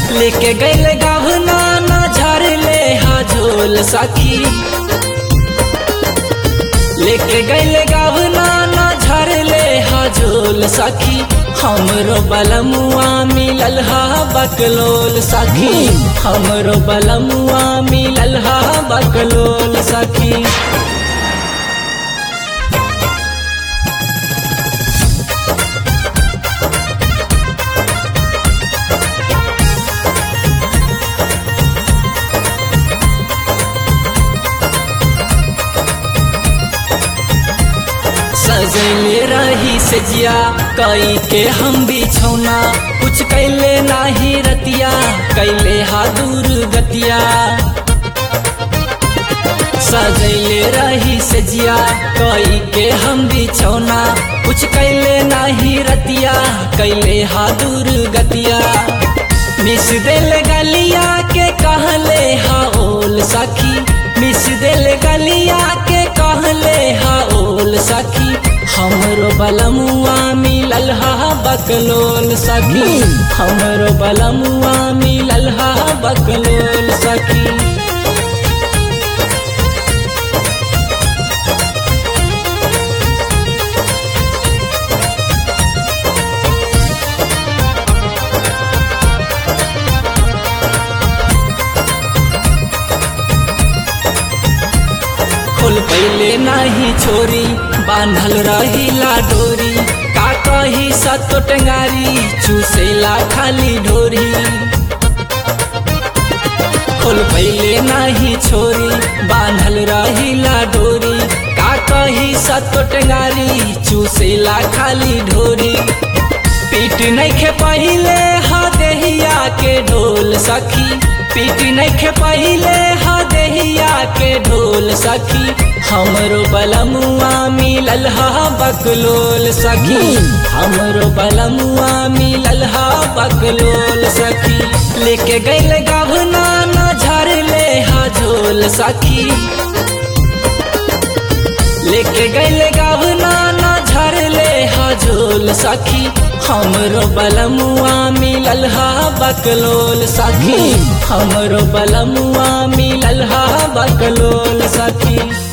लेके गैल गहना ना झर ले हा झोल सखी लेके गैल गहना ना झर ले हा झोल सखी हमरो बलमुआ मिलल हा बकलोल सखी हमरो बलमुआ मिलल हा बकलोल सखी सजले रही सजिया कई के हम बिछौना कुछ कैले नाही रतिया कैले हा दूर गतिया सजले रही सजिया कई के हम बिछौना कुछ कैले नाही रतिया कैले हा दूर गतिया मिस दिल गलिया के कहले हा ओल सखी मिस दिल गलिया के कहले हा ओल सखी हमरो बलमुआ मिलल हा बकलोल सखी हमरो बलमुआ मिलल हा बकलोल सखी खोल पहले नाही छोरी बांधल रही डोरी का कही सतो टंगारी चूसेला खाली ढोरी खोल पहले नाही छोरी बांधल रही डोरी का कही सतो टंगारी चूसेला खाली ढोरी पीट नहीं खे पहले हा देहिया के ढोल सखी पीट नहीं खे पहले हा देहिया के ढोल सखी हमरो बलमुआ मिलल हा बकलोल सखी हमरो बलमुआ मिलल हा बकलोल सखी लेके गैल गहना ना झर ले हा झोल सखी लेके गैल गहना ना झर ले हा झोल सखी हमरो बलमुआ मिलल हा बकलोल सखी हमरो बलमुआ मिलल हा बकलोल सखी